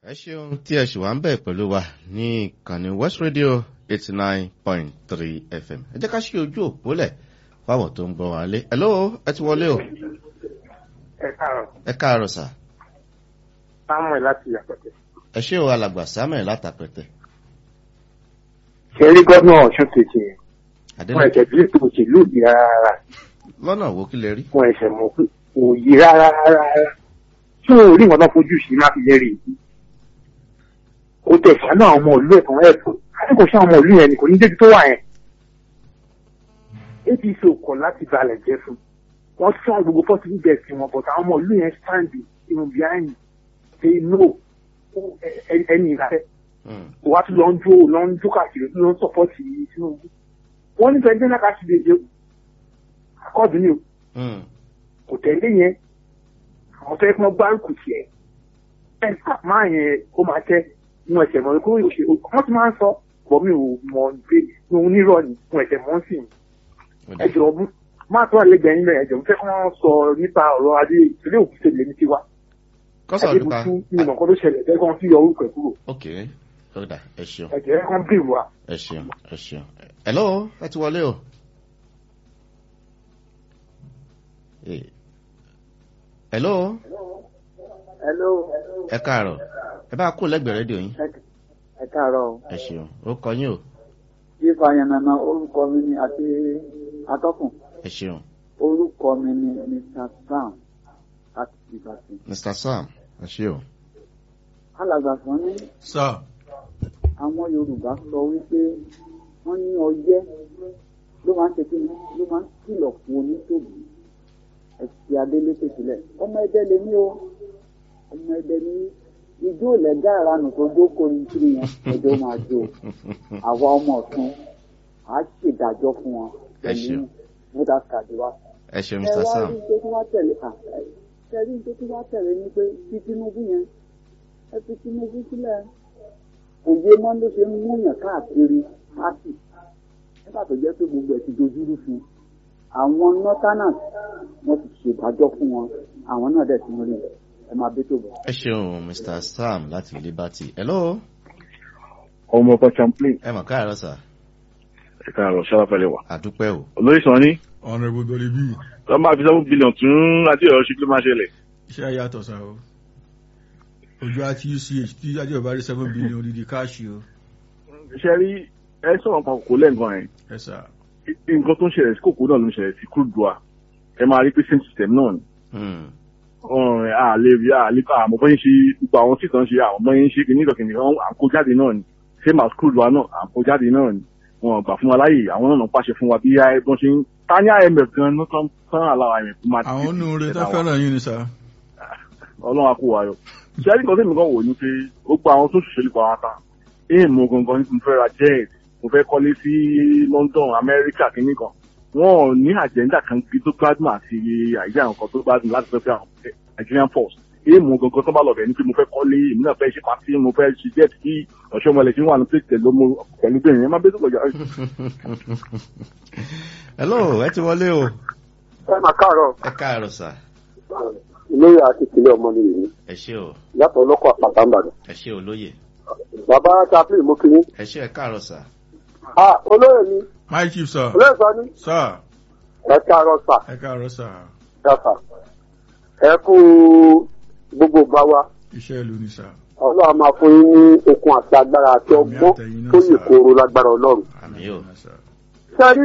ẹ ṣeun tí ẹ ṣì wá ń bẹ̀ pẹ̀lú wa ní ìkànnì west radio eighty nine point three fm ẹ jẹ́ ká ṣe ojú òpólẹ̀ fáwọn tó ń gbọ́ wa lé hello ẹ ti wọlé o ẹ káàárọ̀ ẹ káàárọ̀ sà samuel láti yàtọ̀tẹ̀. ẹ ṣé o alàgbà samuel látàpẹ̀tẹ̀ ṣe rí gómìnà ọ̀ṣun kejì yẹn wọn adélèké ẹ̀jẹ̀ bí ètò òṣèlú yìí rárá lọ́nà wo kí lè rí wọn ẹ̀ṣẹ̀ mọ̀ pé kò yí rárá rárá tí wọn ò rí nǹkan tó fojú sí má fi lérí yìí ó tẹ̀ sánú àwọn ọmọ ìlú ẹ̀kan ẹ̀fọ́ àti kò sí àwọn ọmọ ìlú yẹn ni kò ní débi tó wà yẹn apc ò kọ̀ láti balẹ̀ jẹ́ fún wọn tún àwọn gbogbo fọ́tí bíbẹ̀ sí wọn but àwọn ọmọ ìlú yẹn stand in behind say no ẹni ìlàfẹ́ Hmm. wà á tún lọ ń jó lọ ń jó káàkiri lọ ń sọpọ́tì tinubu wọ́n ní fẹ́ẹ́ dẹ́nà káàkiri èdè akọ́ọ̀dù ni o Hmm. kò tẹ̀lé yẹn àwọn fẹ́ẹ́ fún báńkù tiẹ̀ ẹ̀ máa yẹn ó máa tẹ́ inú ẹ̀sẹ̀ mọ́ kó òṣè wọ́n ti máa ń sọ bọ́ mi ò mọ̀ pé ní onírọ̀ ni inú ẹ̀sẹ̀ mọ́ sí i Ó dà. ẹjọ́ ọdún máa tó àlẹ́gbẹ̀ẹ́ nílẹ̀ ẹjọ́ mo fẹ́ kí wọ́n sọ nípa ọ̀rọ̀ adé ìpínlẹ̀ òkú tẹ̀lé ní tiwa kọ́sọ̀ nípa adébùtú ní ìmọ̀ kan tó ṣẹlẹ̀ fẹ́ kí wọ́n fi yọ orúkọ ẹ̀ kúrò ok ó dà ẹ ṣeun ẹ̀jẹ̀ kan bí wa. ẹ ṣeun ẹ ṣeun hello ẹ ti wọlé o. Eh. hello hello ẹ káàárọ̀ ẹ bá kó lẹ́gbẹ̀ẹ́ rédíò yín ẹ káàárọ̀ o ẹ ṣeun ó kọ yín o yífa yanana orúkọ mi ni àti atọ́kùn ẹ ṣeun orúkọ mi ni mr sam láti ìbàdàn mr sam ẹ ṣe o. alàgbà kan ní sọ àwọn yorùbá sọ wípé wọn ní ọyẹ ló máa ń ṣe kíni ló máa ń kìlọ̀ fún onítòbí ẹsẹ adélépè sílẹ̀ ọmọ ẹdẹ lè ní o ọmọ ẹdẹ ní ijó lẹgá ìranù tó jókòó ní kiri yẹn ẹjọ máa jó àwa ọmọ ọ̀tún á ṣèdájọ́ fún wọn Ẹ ṣeun. pẹ̀lú mọdà kàdé wa ẹ ṣeun ẹ mr wá sam rí tó tún wá tẹ̀lé à ẹ rí tó tún wá tẹ̀lé ni pé ti tinubu yẹn ẹ fi tinubu sílẹ̀ òye mọ́ ló ṣe ń múyàn káàkiri pátì nígbà tó jẹ́ pé gbogbo ẹ̀ ti dojúrú fún un àwọn northerners wọ́n ti ṣèdájọ́ fún wọn àwọn náà dẹ̀ ti ń rí ẹ máa bí tó bọ̀. ẹ ṣeun mr sam láti liberty hello ọmọ ọkọ champlain ẹ mọ̀ káàárọ̀ sà ẹ̀ka àrò ṣáláfẹ́lẹ́ wà. àdúpẹ́ o olóyè sàn ní honourable dolibi lọ́ máa fi seven billion tún adéọ̀rọ̀ ṣe kí ló máa ṣẹlẹ̀. iṣẹ́ yàtọ̀ sá o ojú àti uch tí adéọba rí seven billion odidi káàṣì o ṣe rí ẹ sọ̀rọ̀ pa kòkó lẹ́ǹkan ẹ̀ ẹ sà nǹkan tó ń ṣẹlẹ̀ sí kòkó náà ló ń ṣẹlẹ̀ sí crude wa ẹ máa rí pé same system náà ni. Hmm. ọ̀rùn ẹ̀ àlè rí àlè ká àmọ́ bọ́yìn ṣe gbogbo àwọn tí kan ṣe àwọn bọ́yìn ṣe kìíní ìdọ̀kìnì kan à ń kó jáde náà ni same as crude wa náà à ń kó jáde náà ni wọn gbà fún wa láyè àwọn náà náà pàṣẹ fún wa bí wọ́n ṣe ń tání imf gan náà tán tán àlàó imf máa àwọn onúure tó fẹ́ràn yín ni sà ọlọ́run á kó wa yọ. ṣẹ́rí kan tèmi kan wò ní pé gbogbo àwọn tó ṣòṣèlú pa wá ta èèyàn mo gangan ní mo fẹ́ ra jet mo fẹ́ kọ́lé sí london amẹ́ríkà kínní kan wọn ò ní àjẹ́ńdà kan kí tó gbádùn àti àyíká àwọn kan tó gbádùn láti fẹ́ fẹ́ àwọn nigerian force èèyàn mo gangan tó bá lọ bẹ̀ ní pé mo fẹ́ kọ́lé èmi náà fẹ́ ṣe pàtí mo fẹ́ ṣe jet kí ọ̀ṣọ́ ọmọlẹ̀ tí wà ní pèsè ló mo pẹ̀lú bẹ́ẹ̀ yẹn má bẹ́ẹ̀ tó kọjá. hello ẹ ti wọlé o ẹ máa káàárọ̀ ẹ káàárọ̀ sà olóyè àti ìpínlẹ̀ ọmọ nìyí ni ẹ ṣe o yàtọ̀ ọlọ́kọ̀ àpàtà ńbàdàn. ẹ ṣe olóye bàbá chaplain mo kiri. ẹ ṣe ẹ káàárọ̀ sà ah olóyè mi my chief sà olóyè sọ ní. sà ẹ káàárọ̀ sà ẹ káàárọ̀ sà yàtà ẹ kú gbogbo gbà wa iṣẹ́ ìlú ni sà ọlọ́run máa fún yín ní okun àti agbára àti Àmì ọgbọ́n àtẹ̀yìn náà, tó yè sà. kóró lágbára ọlọ́run. àmì o sà sẹ́rí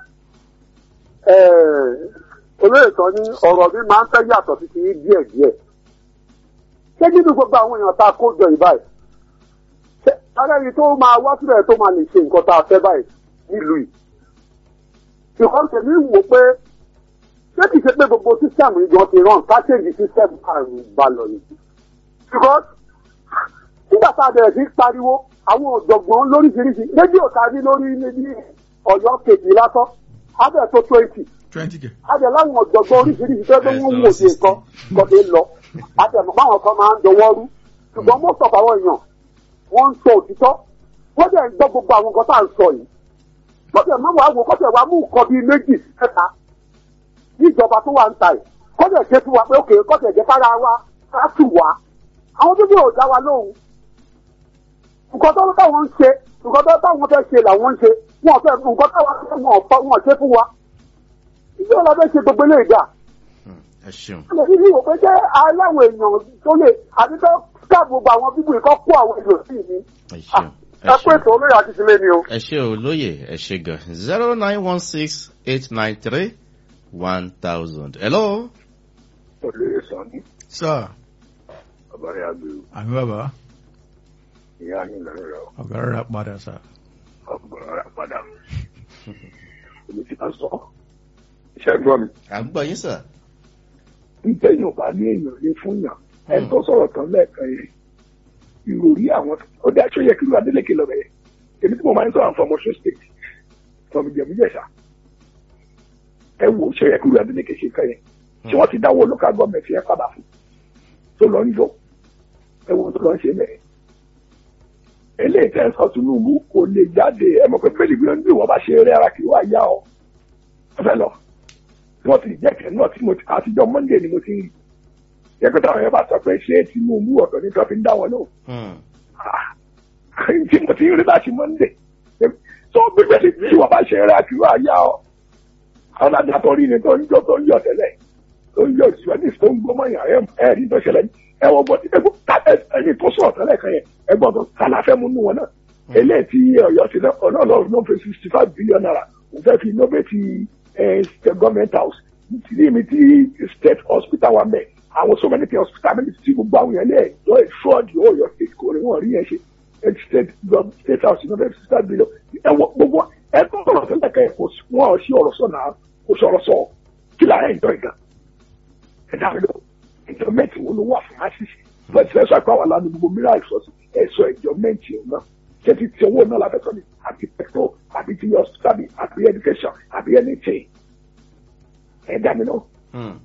olóyè sọ ní ọ̀rọ̀ mi máa ń fẹ́ yàtọ̀ sí ti yín díẹ̀ díẹ̀. ṣé nínú gbogbo àwọn èèyàn tá a kó jọ yìí báyìí ṣé ara ẹni tó máa wá sílẹ̀ tó máa lè ṣe nǹkan tá a fẹ́ báyìí nílùú yìí. ṣùgbọ́n tèmi wò pé ṣé kìí ṣe pé gbogbo sísẹ́mù yìí gan ti rán káṣíǹdì sísẹ́mù àrùn balọ̀ ni. ṣùgbọ́n nígbà tá a bẹ̀rẹ̀ sí pariwo àwọn ọ̀jọ̀gbọ́n lóríṣiríṣi rédíò ta ní lórí ní ọ̀yọ́ kejì lásán abẹ́ tó twenty twenty k abẹ́ láwọn ọ̀jọ̀gbọ́n oríṣiríṣi tó ń wò sí nǹkan kọ́tẹ́ lọ abẹ́ báwọn kan máa ń dọwọ́ rú ṣùgbọ́n most of àwọn èèyàn wọ́n ń sọ òtítọ́ wọ́n dẹ̀ ń gbọ́ gbogbo àwọn nǹkan tá à ń sọ yìí kọ́tẹ̀ má wàá wò kọ́tẹ̀ wàá mú nǹkan bíi méjì mẹ́ta ní ìjọba tó wà ń ta yìí kọ́tẹ̀ ṣe fún wa pé òkè kọ́tẹ̀ jẹ́ kára wa ká tù wá àwọn tó bí ò dá wa lóhùn nǹkan tó táwọn ń ṣe nǹkan tó táwọn fẹ́ ṣe làwọn ń ṣe wọn fẹ́ nǹkan táwọn fẹ́ wọn ọ̀pọ̀ wọn ṣe fún wa ìjọba la fẹ́ ṣe gbogbo ilé ìgbà Hmm, ẹ ṣeun ilé yìí wò pé jẹ́ aláwọ̀ èèyàn tó lè àti tó ká gbogbo àwọn bíbù ìkọ́ kó àwọn èèyàn sí ìní ẹ ṣeun ẹ ẹ pé ṣeun ètò olóyè àti ìsinmi ni o. ẹ ṣe olóyè ẹ ṣe gan zero nine one six eight nine three one thousand hello. olóyè sàn ní sá ọbàrẹ àgbèrò àmì bàbá ìyá ní ìlànà rẹ ọ̀gá rẹ̀ padà sá. ọgbọràn rẹ padà èmi ti ká sọ iṣẹ́ gbọ́ mi à ń gbọ́ yín sà. ntẹ́yìn ò bá ní èèyàn lé fún yàn ẹni tó sọ̀rọ̀ tán lẹ́ẹ̀kan yẹn ìròrí àwọn ó dé aṣọ yẹ kí ló adélèké lọ bẹ̀yẹ èmi tí mo máa ń sọ̀rọ̀ from Ọ̀ṣun state from ìjẹ̀bújẹ̀ṣà ẹ wò ó ṣe yẹ kí ló adélèké ṣe kàn yẹn tí wọ́n ti dáwọ́ local government yẹn padà fún tó lọ ń yọ ẹ wo tó lọ ń ṣe bẹ́ẹ̀ eléyìí tẹ́ ẹ sọ Tinubu kò lè jáde ẹ mọ̀ pé bẹ́ẹ̀ni bí wọ́n bí wọ́n bá ṣe eré ara kì í wá yá ọ ẹ fẹ́ lọ wọ́n ti jẹ́ kẹ́ náà tí mo ti àtijọ́ Monday ni mo ti ń rí yẹ pé táwọn yẹn bá sọ pé ṣé Tinubu ọ̀tọ̀ ní tó fi ń dá wọn lóhùn Hmm, Ah, tí mo ti ń rí láti Monday tó gbégbé tí tí wọ́n bá ṣe eré ara kì í wá yá ọ àwọn àdàtọ̀ rí ni tó ń jọ tó ń yọ tẹ́lẹ̀ tó ń yọ ìṣúwẹ́dì tó ń gbọ́mọ yàn ẹ̀ rí tó ṣẹlẹ̀ ẹ wọ́n gbọ́ ẹni tó sọ̀rọ̀ tẹ́lẹ̀ kan yẹn ẹ gbọ́dọ̀ kàlàfẹ́ mú nù wọn náà eléyìí tí Ọ̀yọ́ ti náà ọlọ́run ló ń fi sixty five billion naira kò fẹ́ fi innovate state government house nítorí mi tí state hospital wa mẹ́ àwọn so many hospital mi ti gbogbo àwọn yẹn lẹ́ẹ̀ lọ́ ẹ̀ fraud Ọ̀yọ́ state kò rí wọn rí yẹn ṣe state gov- state house innovate sixty five billion ẹ wọ gbogbo ẹ tó sọ̀rọ̀ tẹ́lẹ̀ kan yẹn kò sí- wọn ò sí ọ̀rọ̀ sọ náà kò sọ̀rọ̀ sọ kí la ẹ̀ ń dọ̀ ìgbà ẹ dá mi lọ ìjọmẹ́ntì wo ló wà fún àṣìṣe bẹ́ẹ̀ tí ẹ sọ pé àwọn aláàánú gbogbo mìíràn ìsọsí ẹ sọ ìjọmẹ́ntì náà ṣé ti ti owó náà lábẹ́ sọ ni àbí pẹ̀tọ́ àbí ti hospital àbí education àbí anything ẹ dá mi lọ. hmm.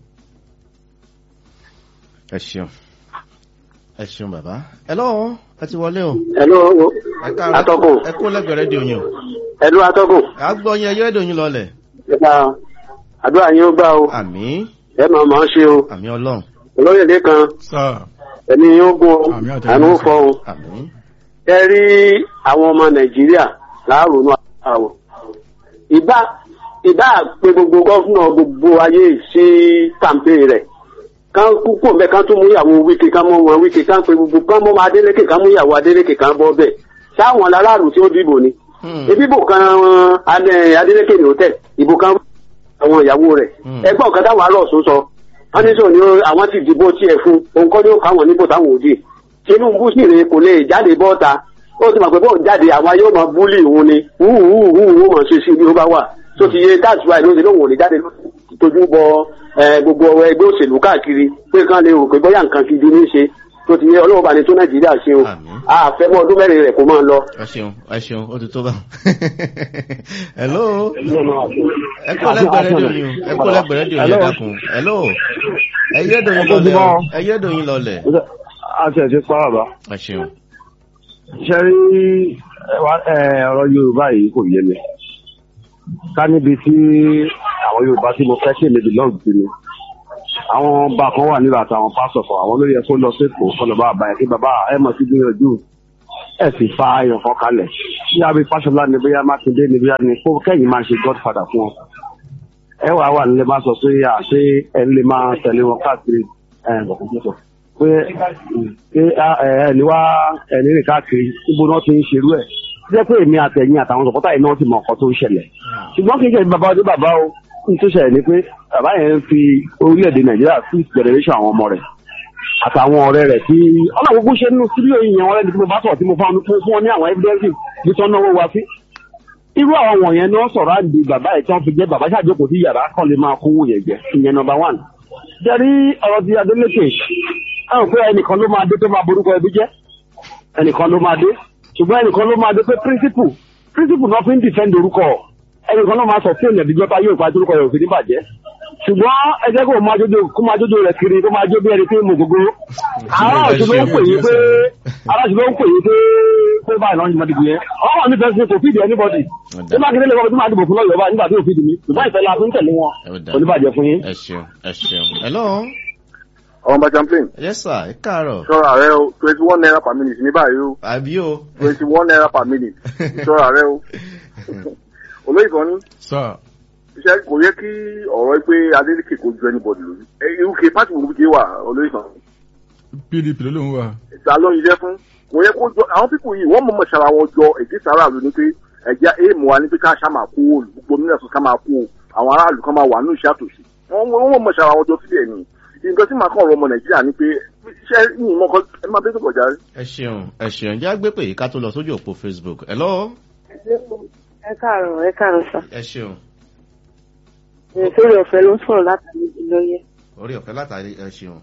ẹ ṣeun ẹ ṣeun bàbá. hello ẹ ti wọlé o. Hello, ẹ káàárọ̀. atọ́kùn. ẹ kó lẹ́gbẹ̀ẹ́ rédíò yín o. Hello, atọ́kùn. à ń gbọ́ yín ẹyẹ rédíò yín lọlẹ̀. Ẹ̀ka àdúrà yín ó gbà o. àmì Ẹ máa máa ṣe o. àmì ọlọ́run Olóyè Lékan, sá ẹni yín ó gún o. Àmì àtẹ̀yìn Àánú ó sà. fọ o. àmì. Ẹ rí àwọn ọmọ Nàìjíríà láàrúnú àwọ̀. Ìbá ìbá pé gbogbo gọ́fúnà gbogbo ayé sí kàmpé rẹ̀. Kán kúkú bẹ́ẹ̀ kán tún mú ìyàwó wíkì kán mú wọn wíkì kán pé gbogbo kán mú ọmọ Adélékè kán mú ìyàwó Adélékè kán bọ́ bẹ́ẹ̀. Sáwọn aráàlú tí ó dìbò ni. Hmm. ebi bò kan adé adélékè ní hòtẹ́ẹ̀ ìbò kan àwọn ìyàwó rẹ̀ Hmm. ẹgbẹ́ ọ̀kan táwọn arọ́ọ̀sùn sọ wọ́n ní sọ ni ó- àwọn ti dìbò tiẹ̀ fún òun kọ́ ni ó káwọn níbò táwọn òdì Tinubu sì rè kò lè jáde bọ́ta ó ti mọ̀ pé bóun jáde àwọn yóò máa búlì òun ni wúhùhùhù mọ̀ ṣe sí ibi ó bá wà tó ti yé that's why ló ti lóun ò lè jáde tójú bọ eh, gbogbo ẹgbẹ́ òṣèlú káàkiri pé kán lè rò pé bóyá nǹkan gidi ní í ṣe tó ti yé ọlọ́wọ́ bá ní tó Nàìjíríà ṣe o Àmín. àfẹ́mọ́ ọdún mẹ́rin rẹ̀ kó máa lọ. ẹ ṣeun ẹ ṣeun ó ti tó bá. hello ẹ kó lẹ́gbẹ̀ẹ́ rédíò yín o ẹ kó lẹ́gbẹ̀ẹ́ rédíò yín ẹ dákun. hello ẹyẹ rédíò yín lọlẹ̀ o ẹyẹ rédíò yín lọlẹ̀. àti ẹ̀sìn pa bàbá ẹ ṣeun. ṣe rí ọ̀rọ̀ Yorùbá yìí kò yé mi ká níbi tí àwọn Yorùbá tí mo fẹ́ kí èmi belong sí ni àwọn ọba kan wà nílò àtàwọn pásọ̀ kan àwọn olóyè kó lọ sépò kó lọ bá àbá yẹn kí bàbá ẹ mọ̀ sí gbìyànjú ẹ sì fa ayọ̀ kan kalẹ̀ bí abẹ́ Fáṣọlá ni bóyá Mákindé ni bóyá ni kó kẹ́yìn máa ṣe godfather fún wọn ẹ wàá wà nílé máa sọ pé àṣé ẹ lè máa tẹ̀lé wọn káàkiri ẹ bọ̀kúnṣọ̀ pé pé ẹni wá ẹni rìn káàkiri níbo náà ti ń ṣerú ẹ̀ jẹ́ pé èmi àtẹ̀yìn àtàwọn sọ̀pọ̀tà yìí náà ti mọ ọkọ̀ tó ń ṣẹlẹ̀ ṣùgbọ́n kì í ṣe bàbá ọdún bàbá o ní tó ṣẹlẹ̀ ni pé bàbá yẹn ń fi orílẹ̀-èdè Nàìjíríà fún generation àwọn ọmọ rẹ̀ àtàwọn ọ̀rẹ́ rẹ̀ tí ọ̀nà gbogbo ṣe nínú síbí òyìn yẹn wọ́n lẹ́ni tí mo bá sọ̀rọ̀ tí mo fún fún wọn ní àwọn evidence bí tọ́ náwó wa sí irú àwọn wọ̀nyẹn náà sọ̀rọ̀ àdì bàbá ẹ̀ tí wọ́n fi jẹ́ bàbá ṣàjókòó sí yàrá kan lè máa kówó yẹn jẹ ìyẹn number one. jẹ́rí ọ̀rọ̀ ti Adeleke àwọn pé ẹnìkan ló máa dé tó máa borúkọ ẹbí jẹ́ ẹnìkan ló máa dé ṣùgbọ́n ẹnìkan ló máa dé pé principle principle náà fi ń defend orúkọ ẹnìkan ló máa sọ fún ènìyàn ìdíjọba yóò pa orúkọ rẹ̀ òfin níbàjẹ́ ṣùgbọ́n ẹ jẹ́ kó máa jójó kó máa jójó rẹ̀ kiri kó máa jó bí ẹni pé mo gbogbo aráàlú ló ń pè yín pé aráàlú ló ń pè yín pé pé báyìí náà ń jùmọ̀ dìbò yẹn ọmọ mi fẹ́ kò fìdí anybody ṣé mákindé lè kọ́ bí máa dìbò fún lọ́yọ̀ọ́ báyìí nígbà tí ò fìdí mi ṣùgbọ́n ìfẹ́ la fi ń tẹ̀lé wọn Ẹ ó dáa. oníbàjẹ́ fún yín. ẹ ṣeun ẹ ṣeun. hello ọmọ bá champlain yes sir ẹ káàárọ̀ ṣọ́ra rẹ o twenty one naira per minute ní báyìí o àbí o twenty one naira per minute ṣọ́ra rẹ o olóyè kan ní sir iṣẹ́ kò yẹ kí ọ̀rọ̀ pé Adeleke kò ju anybody lórí ẹ uk pàtì gbogbo ti wà olóyè kan pdp ló lóun wà ìta ló ń yẹ fún kò yẹ kó jọ àwọn pípò yìí wọ́n mọ̀mọ́ ṣara wọn jọ èdè sára ló ní pé ẹ̀jẹ̀ èèmù wa ní pé ká ṣá máa kó o gbogbo mílíọ̀nù ká máa kó o àwọn aráàlú kan máa wà ní ìṣẹ́ àtòṣe wọ́n wọ́n mọ̀ ṣara wọn jọ sílẹ̀ ni nǹkan tí màá kàn rọ ọmọ nàìjíríà ni pé iṣẹ́ yìí mọ́ kọ́ ẹ máa bẹ́ẹ̀ tó kọjá rí. ẹ ṣeun ẹ ṣeun jẹ́ àgbẹ̀ pé ká tó lọ sójú òpó facebook hello ẹ káàárọ̀ ẹ káàárọ̀ sà ẹ ṣeun sórí ọ̀fẹ́ ló ń sọ̀rọ̀ látàrí ìlọ́yẹ. orí ọ̀fẹ́ látàrí ẹ ṣeun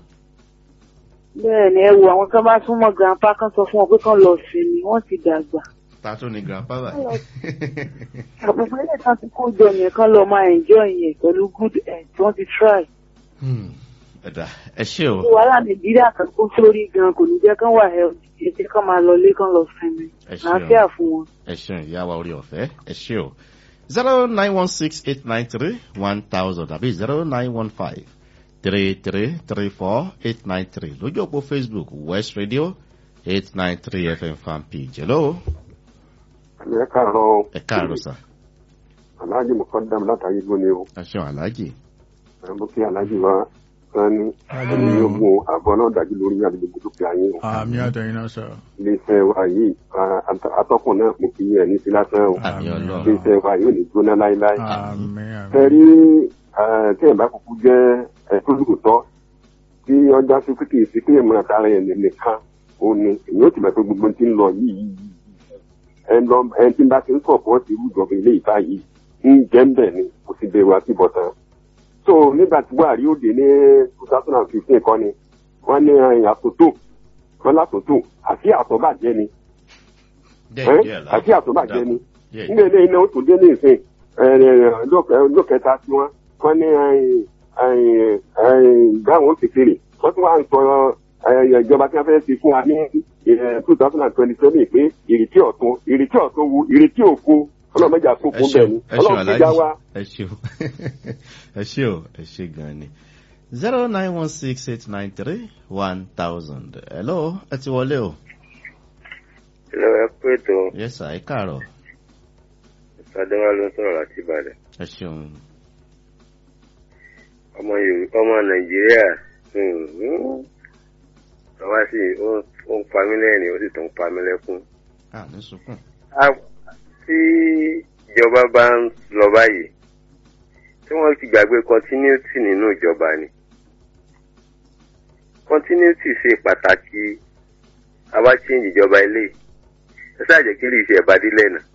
bẹ́ẹ̀ ni ẹ wo àwọn kan bá súnmọ́ grandpa kan sọ fún wọn pé kán lọ sinmi wọ́n ti dàgbà. ta tó ni grandpa bá àpòpọ̀ ilé kan ti kó jọ yẹn kán lọ máa enjoy yẹn pẹ̀lú good health wọ́n ti try. ẹ̀dá ẹ ṣe o wàhálà nàìjíríà kan kó sórí gan kò ní jẹ́ kán wà healthy ẹ jẹ́ kán máa lọ lé kán lọ sinmi. ẹ ṣeun àáfíà fún wọn. ẹ ṣeun ìyá wa orí ọ̀fẹ́ ẹ ṣe o zero nine one six eight nine three one thousand àbí zero nine one five three three three four eight nine three lójú òpó facebook west radio eight nine three fm fan page hello ẹ káàárọ̀ ẹ káàárọ̀ sà aláàjì mọ̀kọ́dàm látàrí gbóni o ẹ ṣeun aláàjì mo kí aláàjì wa sani ní ogun àbọ̀ náà dájú lórí àdúgbò tó fi àyè o àmì àtẹ̀yìn náà sir iléeṣẹ́ wa yìí a- a- atọ́kùn náà mo kì í ẹ̀ ní sí lásán o àmì ọlọ́run iléeṣẹ́ wa yóò ní gbóná láéláé àmì àmì tẹ̀rí tí ẹ̀ bá kúkú jẹ́ ẹ̀ tó lóòótọ́ tí ọjà sí pé kì í sí pé ìmọ̀ àtàrà ẹ̀ nìkan ó ní èyí ó ti mọ̀ pé gbogbo ti ń lọ yìí yìí yìí. ẹ lọ ẹ tí bá ti ń sọ̀pọ̀ ti rú ìjọba ilé ìta yìí ń jẹ́ ń bẹ̀ ni kò sì bẹ̀rù àti bọ̀tán. so nígbà tí buhari ó dé ní two thousand and fifteen kọ́ ni wọ́n ní ẹ̀yìn àtúntò wọ́n látúntò àti àtọ́bàjẹ́ ni díẹ̀ ẹ́ díẹ̀ àti àtọ́bàjẹ́ ni díẹ̀ nígbà ilé iná ó tún dé ní ìsìn lókẹta tí wọn wọn ní gáwọn kékeré wọn tún wá ń sọ eh, ìjọba tí wọn fẹẹ ṣe fún wa ní two thousand and twenty seven pé ìrètí ọ̀tún ìrètí ọ̀tún wo ìrètí òfo ọlọ́mọdé àkókò ẹ bẹ́ẹ̀ ni ṣeun ẹ ṣeun ọlọ́run ti já wa. aláàjì ẹ ṣeun ẹ ṣe o ẹ ṣe gan ni zero nine one six eight nine three one thousand hello ẹ ti wọlé o Hello, ẹ kú ètò yes sir ẹ káàárọ̀ Adéwálé ló ń sọ̀rọ̀ láti Ìbàdàn. ẹ ṣeun Ọmọ Yorùbá ọmọ Nàìjíríà bàbá sì ó ó ń pa mí lẹ́rìn ó sì tún ń pa mí lẹ́kún. ah ní sunkún A- Tí ìjọba bá ń lọ báyìí, tí wọ́n ti gbàgbé continuity nínú ìjọba ni. Continuity ṣe pàtàkì àwa change ìjọba ilé. Ẹ sáà jẹ́ kí lè ṣe ẹ̀bádílẹ̀ náà.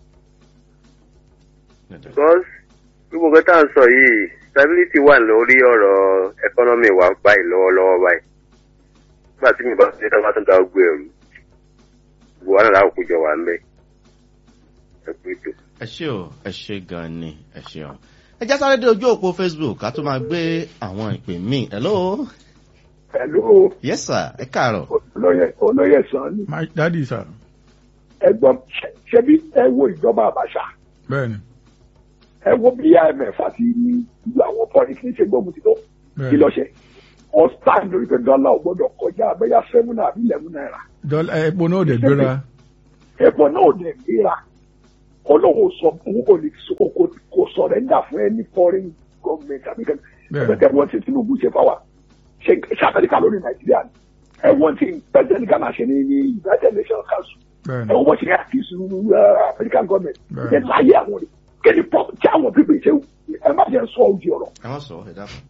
because gbogbo nǹkan tá à ń sọ yìí stability wà lórí ọ̀rọ̀ economy wa báyìí lọ́wọ́lọ́wọ́ báyìí nígbà tí mi bá ṣe tán bá tún da ọgbẹ́ ẹ̀rù gbogbo wa náà láwọn kó jọ wà ń bẹ̀ ẹ pé tó. ẹ ṣe o ẹ ṣe gan ni ẹ ṣeun ẹ já sáré dé ojú òpó facebook ká tó máa gbé àwọn ìpè míì hello pẹ̀lú yes sir ẹ káàárọ̀ olóyè olóyè sàn ni my daddy sir ẹgbọ́n ṣe- ṣebí ẹ wo ìjọba àbàṣà bẹ́ẹ̀ni ẹ wo bí imf àti ìlú àwọn pọ́lìkì ṣe gbógun ti tó kí bẹ́ẹ̀ni lọ ṣe ọ̀sán lórí pé dọ́là ò gbọ́dọ̀ kọjá abẹ́yà seven àbí eleven naira dọ́là epo náà ò dẹ̀ gbéra epo náà ò dẹ̀ gbéra olówó sọ òun kò lè sọ kò kò sọ̀rẹ́ndà fún ẹni foreign government àbí kẹ́kẹ́ bẹ́ẹ̀ni ẹgbẹ́ wọn ti tinubu ṣe fáwa ṣe ṣe amẹ́ríkà lórí nàìjíríà ni ẹ̀wọ̀n tí president ghana ṣe ní ní united nations council bẹ́ẹ̀ni ẹ̀wọ̀n wọ́n ṣe ní àkíyèsí american government Bẹ́ẹ̀ni. ẹ̀ láyé àwọn rẹ̀ kéde pọ̀ tí àwọn pípé ṣe ẹ má jẹ́ sọ òdì ọ̀rọ̀ ẹ má sọ ẹ dákun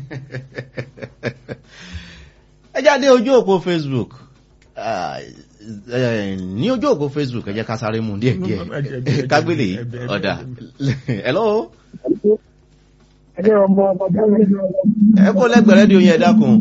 ẹ jáde ojú òpó facebook Ah, eh, ní ojú òpó facebook ẹ jẹ́ ká sáré mú díẹ̀ Ẹ- ẹ- díẹ̀ ẹ- kágbélé ẹ- ẹ- ẹ- ọ̀dà hello ẹni ọmọ ọmọdé ẹ kó lẹ́gbẹ̀ẹ́ rédíò yẹn ẹ dákun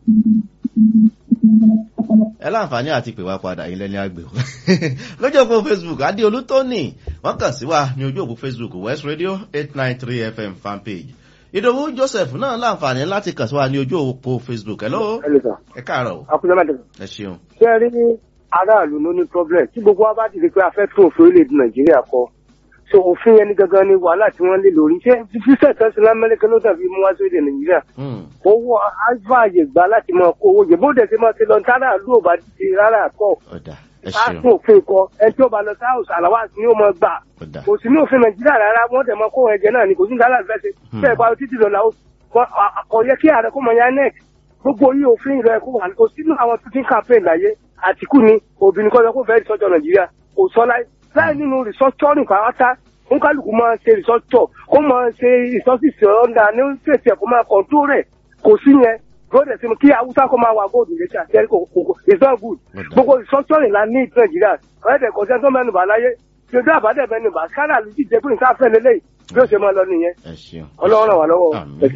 ẹ láǹfààní àti pè wá padà yín lẹ́ni àgbè o lójú òpó facebook adéolú tóní wọ́n kàn sí wa ní ojú òpó facebook west radio eight nine three fm fanpage ìdòwú joseph náà láǹfààní láti kàn sí wa ní ojú òpó facebook hello ẹ káàárọ̀ o akúnyẹ́mọ̀ dẹ̀. ẹ ṣeun ṣé ẹ rí aráàlú ló ní problem tí gbogbo wa bá dìde pé a fẹ́ tún òfin orílẹ̀-èdè nàìjíríà kọ so òfin yẹn ni gangan ni wàhálà tí wọ́n lé lórí ṣé fífẹ́ kan sí lamẹ́ríkà ló dàbí mú wá sóde nàìjíríà owó àfààyè gbà láti máa kó owó jẹ bóde ti máa ti lọ tára ló bá ti rárá kọ káàtó òfin kọ ẹni tí ó bá lọ sáwùsì àlàwà ni ó máa gbà kò sí ní òfin nàìjíríà rárá wọ́n tẹ̀ máa kó ẹ̀jẹ̀ náà ni kò sí ní dáadáa fẹ́ ṣe bẹ́ẹ̀ bá títí lọ làwọn kò yẹ kí ààrẹ kó mọ ya nec gbogbo yìí òfin rẹ kó wà kò sínú àwọn tuntun campaign láyé àtìkù ni obìnrin kọ́ kó fẹ́ rìsọ́jọ́ nàìjíríà kò sọ láì láì nínú rìsọ́jọ́ nìkan átá ń kálukú máa ṣe rìsọ́jọ́ kó máa ṣe ìsọ́sìsì ọ̀ndà ní ṣèṣì ẹ̀kọ́ máa kọ̀ǹtó rẹ̀ kò sí yẹn gbọ́dọ̀ sí kí haúsá kó máa wà góòdù létí àti ẹ̀rí kò it's not good gbogbo rìsọ́jọ́ nìlá ní nàìjíríà ọ̀rẹ́dẹ̀ kò sẹ́ńtọ́ mẹ́nuba láyé tí ojú àbádẹ́ mẹ́nuba kárà ló ti jẹ́ pé nǹkan afẹ́ lélẹ́yìí bí ó ṣe máa lọ nìyẹn. ọlọ́run ràn wá lọ́wọ́.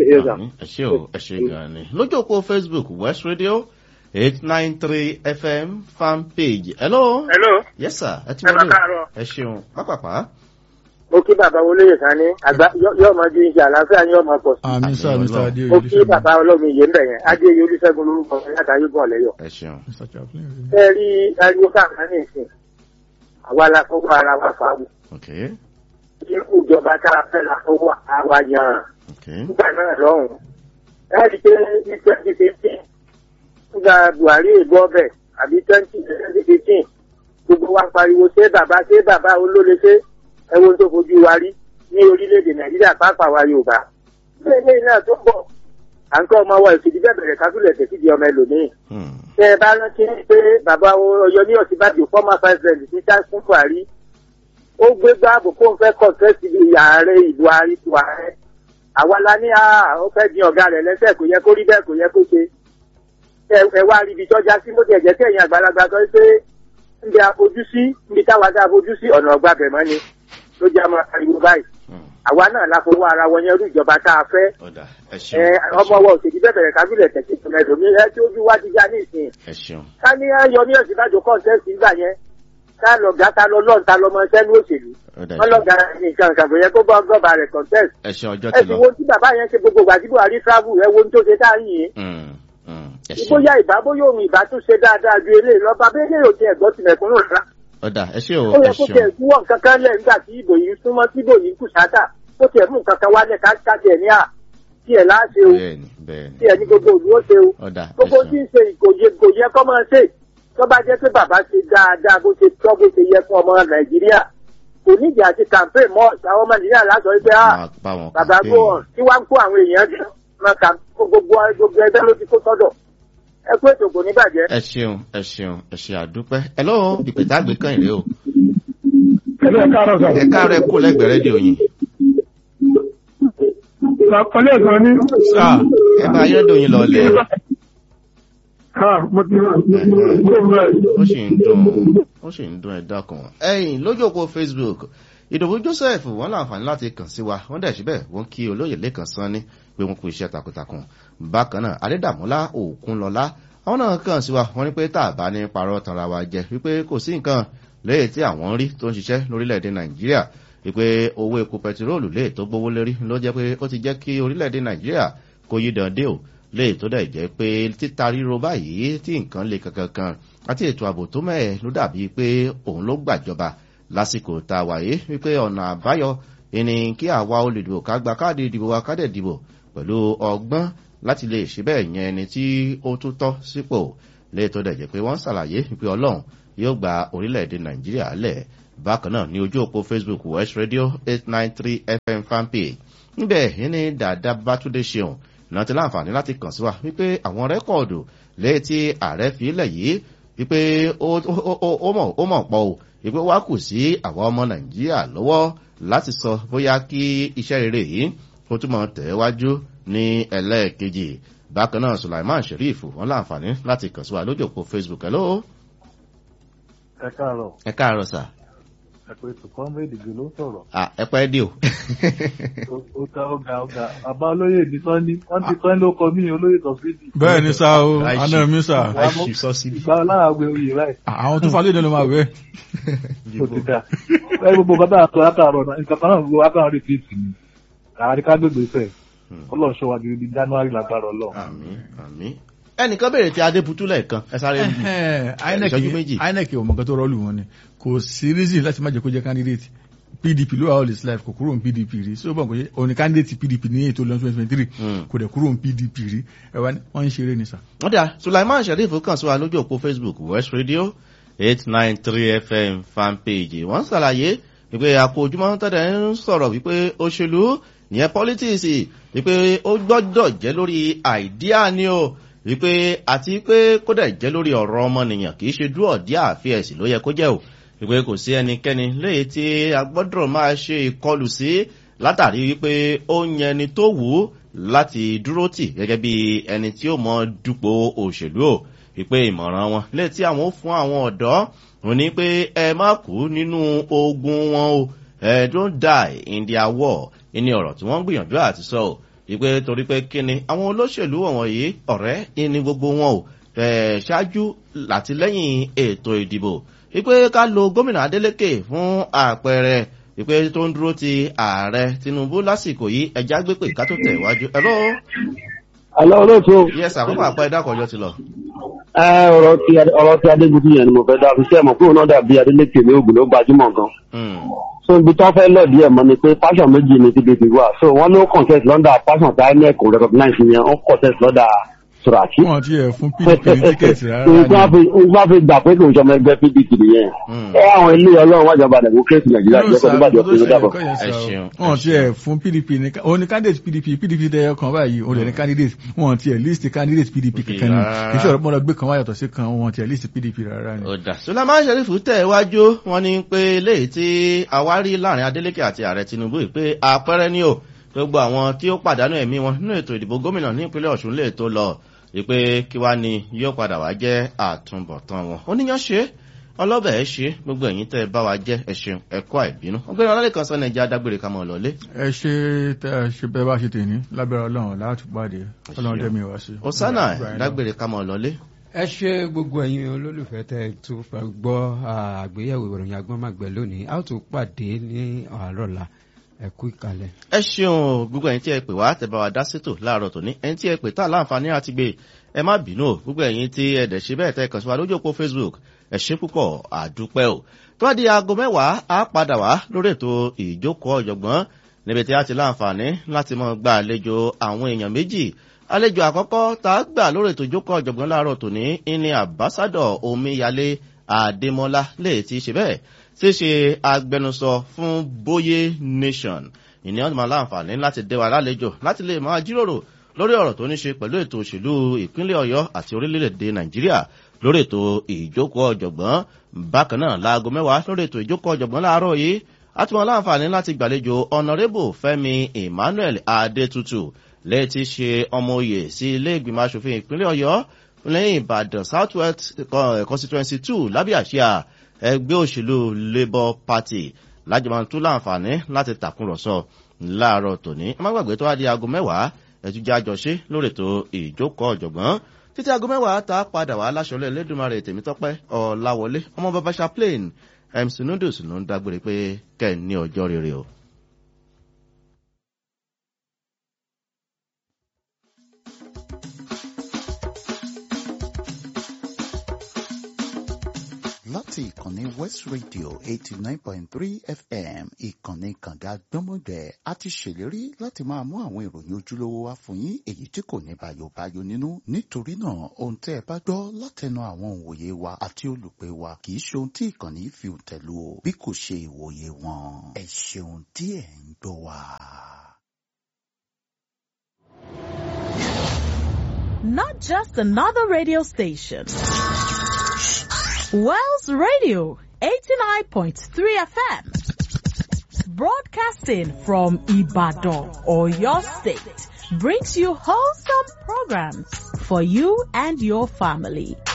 ẹ ṣe o ẹ ṣe gan ni lójú òpó facebook west radio eight nine three fm fan page. hello. hello. yes sir ẹ ti ẹ wọlé bá káàárọ̀. ẹ ṣeun pápápá. mo kí bàbá olóyè kan ní àgbà yóò máa ju iṣẹ́ àlàáfíà ní ọmọ pọ̀ sí. àmì sá mr mo adéoyè kí bàbá ọlọ́run yìí ń bẹ̀ yẹn adéyẹ olùṣègùn lórúkọ látàrí bọ̀ lẹ́yọ̀. ẹ ṣeun. ẹ rí ariwo káàkiri nìsín àwa la fọwọ́ ara wa fà wù. okay irú ìjọba tá a fẹ́ la fọwọ́ àwa yàn án. okay nígbà náà lọ́hùn. ẹ rí i pé ní twenty fifteen nígbà buhari ìbọn bẹ̀ àbí twenty twenty fifteen gbogbo wa pariwo ṣé bàbá ṣé bàbá olóore ṣé ẹwọn tó fojú wa rí ní orílẹ̀-èdè nàìjíríà pàápàá wa yorùbá. bẹ́ẹ̀ lẹ́yìn náà tó ń bọ̀ à ń kọ́ ọmọ wa ìfìdí bẹ́ẹ̀ bẹ̀rẹ̀ kábílẹ̀ tẹ̀sídì ọmọ ẹlòmíì. tẹ ẹ bá rántí pé bàbá ọyọ ní ọsibàdì former president ní sáfún buhari ó gbé gbáàbò kó n fẹ́ kọ̀ǹtẹ́sì ààrẹ ìlú àríkù ààrẹ àwa la ní à ó fẹ́ di ọ̀gá rẹ̀ lẹ́sẹ̀ kò yẹ kó rí bẹ́ẹ̀ kò yẹ kó ṣe ẹ ẹ wá rí ibi tọ́já sí mo tiẹ̀ jẹ́ kí ẹ̀yin àgbàlagbà sọ pé níbi àfojú sí níbi táwa dá àfojú sí ọ̀nà ọgbà bẹ̀ mọ́ ni ló jẹ́ àmọ́ ariwo báyìí àwa náà la fowó ara wọn yẹn rú ìjọba tá a fẹ́ ẹ ẹ ṣeun ọmọ wa òṣèlú bẹ́ẹ̀ bẹ̀rẹ̀ kábílẹ̀ tẹ̀sí ìtòmẹ́dòmí ẹ tí ojú wa ti já ní ìsìn ẹ ṣeun ká ní yọ ní ọ̀sìn ìbàdàn kọ́ńtẹ́sì nígbà yẹn ká lọ gá ká lọ lọ́n ta lọmọ sẹ́nu òṣèlú ó dà wọ́n lọ gá nǹkan kan kò yẹ kó bọ́ gọ́ba rẹ̀ kọ́ńtẹ́sì ẹ ṣeun ọjọ́ ẹ ti sì lọ. wo tí bàbá yẹn ṣe gbogbo ìgbà tí buhari travel ẹ wo ní tó ṣe tá à ń yìn Mm, mm, ẹ ṣeun ìbóyá ìbá bóyá òun ìbá tún ṣe dáadáa ju eléyìí lọ bá bẹ́ẹ̀ yóò ti ẹ̀gbọ́n ti mẹ̀kúnnù rárá ó dà ẹ ṣe o ó yẹ ẹ kó ṣeun tiẹ̀ túwọ̀ nǹkan kan lẹ̀ nígbà tí ìbò yìí súnmọ́ tí ìbò yìí kù sáátà ó tiẹ̀ mú nǹkan kan wálẹ̀ ká ká tiẹ̀ ní à tiẹ̀ láṣẹ o bẹ́ẹ̀ni bẹ́ẹ̀ni tiẹ̀ ní gbogbo òlú ó ṣe o ó dà ẹ gbogbo tí ṣeun ń ṣe ìkòyè kòyẹ kọ́ máa ṣe tó bá jẹ́ pé bàbá ṣe dáadáa bó ṣe tọ́ bó ṣe yẹ fún ọmọ nàìjíríà kò nídìí àti campaign mọ́ àwọn ọmọ nàìjíríà lásọ wípé ah máa bá wọn bàbá campaign. go on tí wàá ń kó àwọn èèyàn jẹ máa kà gbogbo gbogbo ẹgbẹ́ ló ti kó sọ́dọ̀ ẹ kú ètò kò ní bàjẹ́. ẹ ṣeun ẹ ṣeun ẹ ṣe àdúpẹ́ ẹ lọ́wọ́ ìpètà àgbẹ̀ kan ìrè o Ẹ̀lẹ́ káàárọ̀ sà. ẹ káàárọ̀ ẹ kú lẹ́gbẹ̀ẹ́ rédíò yín Ọlẹ́ ẹ̀sán ní. ẹ bá ayédò yín lọ lẹ̀ Mo ti mo bẹ̀rẹ̀. ó sì ń dùn ó sì ń dùn ẹ dákun. ẹyìn lójú òpó facebook ìdòwú joseph wọn láǹfààní láti kàn sí wa wọn dẹ̀ síbẹ̀ wọn kí olóyè lẹ́kàn sanni pé wọn kú iṣẹ́ takuntakun. bákan náà adédàmúlá òkunlọ́lá àwọn náà kàn sí wa wọn ní pé tá a bá ní parọ́ tanra wa jẹ wípé kò sí nǹkan lẹ́yìn tí àwọn ń rí tó ń ṣiṣẹ́ lórílẹ̀‐èdè nàìjíríà wípé owó epo pẹtiróòlù lè tó gbówó lérí ló jẹ́ pé ó ti jẹ́ kí orílẹ̀‐èdè nàìjíríà kó yí dande o lè tó dẹ̀ jẹ́ pé títa ríro báyìí tí nǹkan lè kankan kan àti ètò ààbò tó mẹ́ẹ̀ ló dàbí pé òun ló gbàjọba lásìkò tá a wáyé wípé ọ̀nà àbáyọ ìní kí àwa olùdìbò ká gba káàdì ìdìbò wa ká dẹ̀ dìbò pẹ̀lú ọgbọ́n láti lè ṣe bẹ́ẹ̀ yẹn ẹni tí ó tún tọ́ sípò lè tó dẹ̀ jẹ́ pé wọ́n ṣàlàyé wípé ọlọ́run yóò gba orílẹ̀-èdè nàìjíríà lẹ̀ bákan náà ní ojú òpó facebook west radio eight nine three fm fanpage níbẹ̀ ìní dàda bátúndé ṣeun náà ti láǹfààní láti kàn sí wa wípé àwọn rẹ́kọ̀dù lẹ́yìn tí ààrẹ fi lẹ̀ yìí wípé ó ó- ó- ó mọ̀ ó mọ̀ pọ̀ o wípé wá kù sí àwọn ọmọ nàìjíríà lọ́wọ́ láti sọ bóyá kí iṣẹ́ rere yìí ó túmọ̀ tẹ̀wájú ní ẹlẹ́ẹ̀kejì bákan náà sulaiman sheriff wọn láǹfààní láti kàn sí wa lójú òpó facebook ẹ̀ lóò ẹ káàárọ̀ ẹ káàárọ̀ sà ẹ pé tùkọ́ méjìdì ló ń sọ̀rọ̀ Ah, ẹ pẹ́ dé o Ó- ó ga ó ga ó ga bàbá olóyè ní sọ́ni wọ́n ti sọ́ni ló kọ mí olóyè tọ́sídì. bẹ́ẹ̀ ni sá o àná mi sá ìgbà láàgbé oyè báyìí. àwọn tó falẹ̀ ìdánilọ́ máa wẹ̀. ó ti dá ẹ gbogbo nǹkan tá a sọ látàárọ̀ náà nǹkan kan náà gbogbo wa kàn rí fíìtì ni àárín ká gbègbè fẹ́ ọlọ́run ṣọ́ wa di di january lágbára ọlọ́run. àmì ẹnìkan béèrè tí adébútú lẹ́ẹ̀kan ẹ sáré lu ìṣẹ́jú méjì inec ò mọ̀ nǹkan tó rọ́ọ̀lù wọn ni kò sí reason láti má jẹ́ kó jẹ́ candidate pdp ló wà all his life kò kúrò ní pdp rí so bọ̀ pé òní candidate pdp ní ètò lọ́n twenty twenty three kò dẹ̀ kúrò ní pdp rí ẹ wá ní wọ́n ń ṣeré ni sà. wọ́n dà sulaiman sheriff kàn sí wa lójú òpó facebook west radio eight nine three fm fanpage wọ́n ṣàlàyé wípé àpò ojúmọ́ tẹ́lẹ̀ ń sọ̀rọ̀ wípé òṣèlú ìyẹn politics wípé ó gbọ́dọ̀ jẹ́ lórí àìdíà ni o wípé àti pé kódà jẹ́ lórí ọ̀rọ̀ ọmọnìyàn kì í ṣe dúró ọ̀díà àfíẹ̀sì ló yẹ kó jẹ́ o wípé kò sí ẹnikẹ́ni léyìí tí a gbọ́dọ̀ máa ṣe ìkọlù sí látàrí wípé ó ń yẹn ẹni tó wù ú láti dúró tì gẹ́gẹ́ bí ẹni tí ó mọ dupò òṣèlú o wípé ìmọ̀ràn wọn léyìí tí àwọn ó fún àwọn ọ̀dọ́ wọn ní pé ẹ má kú nínú ogun wọn o ẹ don't die in their war ìní ọ̀rọ̀ tí wọ́n ń gbìyànjú àti sọ o wípé torí pé kíni àwọn olóṣèlú wọ̀nyí ọ̀rẹ́ ìní gbogbo wọn o ṣáájú àti lẹ́yìn ètò ìdìbò wípé ká lo gómìnà adeleke fún àpẹẹrẹ wípé tó ń dúró ti ààrẹ tinubu lásìkò yìí ẹja gbé pé ká tó tẹ̀ wájú. ẹ̀rọ. àlọ́ olóòtú. yes àkókò àpá ẹ̀dá àkọ́jọ́ ti lọ. ẹ ọ̀rọ̀ ti ọ̀rọ̀ ti adégunjú yẹn ni mo fẹ́ dá fi sẹ́ẹ̀mọ̀ kúrò náà dàbí adeleke ní ogun ló gbajúmọ̀ gan. so ibi tó fẹ́ lọ díẹ̀ mọ́ ni pé passion méjì ni pdp wà so wọ́n ló contest lọ́dà passion tí inec kò recognize yẹn ó contest lọ́dà suraki. wọn ti ẹ fún pdp ní tíkẹ́ẹ̀tì rárá ni. nǹkan fi gbà pé kò ń sọmọ ẹgbẹ́ pdp nìyẹn. ẹ àwọn ilé ọlọ́run wájọba democracy nàìjíríà jẹ́ kó tó bàjẹ́ òfin lódàbọ̀. wọn ti ẹ fún pdp ní òun ni candidate pdp pdp dẹyọ kan báyìí òun ní candidate wọn ti ẹ list candidate pdp kankan ni kì í ṣe ọ̀rọ̀ pọ́nlọ gbé kan wáyàtọ̀ sí kan wọn ti ẹ list pdp rárá ni. ọ̀dà sọlámà sẹ́rífù tẹ̀ wájú wọn ni pé léyìí tí àwárí láàrin adeleke àti ààrẹ tinubu pé àpẹẹrẹ ni o gbogbo àwọn tí ó pàdánù ẹ̀mí wọn nínú ètò ìdìbò gómìnà ní ìpínlẹ̀ ọ̀ṣun lè tó lọ wípé kí wá ni yóò padà wá jẹ́ àtúbọ̀tán wọn. oníyàn ṣe ọlọ́bẹ̀ ẹ ṣe gbogbo ẹ̀yìn tẹ́ ẹ bá wa jẹ́ ẹ̀ṣin ẹ̀kọ́ àìbínú. ọgbẹ́ni ọlọ́lẹ̀ kan sọ́nà ẹja dágbére ká mọ̀ lọ́lé. ẹ ṣe tẹ ẹ ṣe bẹ́ẹ̀ bá ṣe tèmi lábẹ́rẹ́ ọlọ́run láti pàdé ọlọ́run dẹ́mi wá sí. osana dágbére ká mọ̀ lọ́lé. ẹ ṣe gbogbo ẹ̀yin olólùfẹ́ tẹ́ tó gbọ́ àgbéyẹ̀wò ìròyìn agbọ́nmàgbẹ́ lónìí a ó tún pàdé ní àárọ̀ la ẹ kú ìkàlẹ̀. ẹ ṣeun gbogbo ẹyin tí ẹ pè wá tẹ bá wa dá sétò láàárọ tòní ẹyin tí ẹ pè tá láǹfààní àti gbé ẹ má bínú o gbogbo ẹyin tí ẹ dẹ̀ ṣe bẹ́ẹ̀ tẹ kàn sí wa lójú òpó facebook ẹ ṣe púpọ̀ àdúpẹ́ o tó bá di aago mẹ́wàá á padà wá lórí ètò ìjókòó ọ̀jọ̀gbọ́n níbi tí a ti láǹfààní láti mọ gba àlejò àwọn èèyàn méjì àlejò àkọ́kọ́ tá a gbà lórí ètò ìjókòó ọ̀jọ̀gbọ́n láàárọ̀ tòní ní àbásádọ̀ omíyalé àdèmọ́lá lè ti ṣe bẹ́ẹ̀ tí ṣe agbẹnusọ fún bóyé nation ìní ọ̀nà láǹfààní láti dẹ́wà lálejò láti lè máa jíròrò lórí ọ̀rọ̀ tó ní ṣe pẹ̀lú ètò òṣèlú ìpínlẹ̀ ọ̀yọ́ àti orílẹ̀-èdè nàìjíríà lórí ètò ìjókòó ọ̀jọ̀gbọ́n bákan náà láago mẹ́wàá lórí ètò ìjókòó ọ̀jọ̀gbọ́n láàárọ̀ yìí àtúmọ̀ láǹfààní láti gbàlejò ọ̀nàrẹ́bù fẹ́mi emmanuel adétutù lẹ́yìn tí ṣe ọmọ oyè sí ilé ìgbìmọ̀ asòfin ìpínlẹ̀ ọ̀yọ́ lẹ́yìn ìbàdàn south west constituency two lábẹ́ àṣìá ẹgbẹ́ òṣèlú labour party lájọmọ́ tún láǹfààní láti tàkùrọ̀sọ láàárọ̀ tòní ẹ má gbàgbé tó wá di aago mẹ́wàá ẹ̀túnjẹ́ àjọṣe lórí ètò ìjókòó ọ̀jọ̀gbọ́n títí aago mẹ́wàá tá a padà wá láṣọlẹ̀ lẹ́dùnmarè tèmítọ́pẹ́ ọ̀làwọlé ọmọ bàbá chaplain mc noodles ló ń dágbére pé kẹ́ ẹ̀ ní ọjọ́ rere o. láti ìkànnì west radio eighty nine point three fm ìkànnì kànga gbọ́mọgbẹ́ a ti ṣèlérí láti máa mú àwọn ìròyìn ojúlówó wá fún yín èyí tí kò ní bàyòbáyò nínú nítorí náà ohun tẹ́ ẹ bá gbọ́ látẹnu àwọn òǹwòye wa àti olùpẹ̀ wa kì í ṣe ohun tí ìkànnì fi tẹ̀lú o bí kò ṣe ìwòye wọn ẹ ṣeun tí ẹ ń gbọ́ wa. Not just another radio station. Wells Radio 89.3 FM. Broadcasting from Ibadan or your state brings you wholesome programs for you and your family.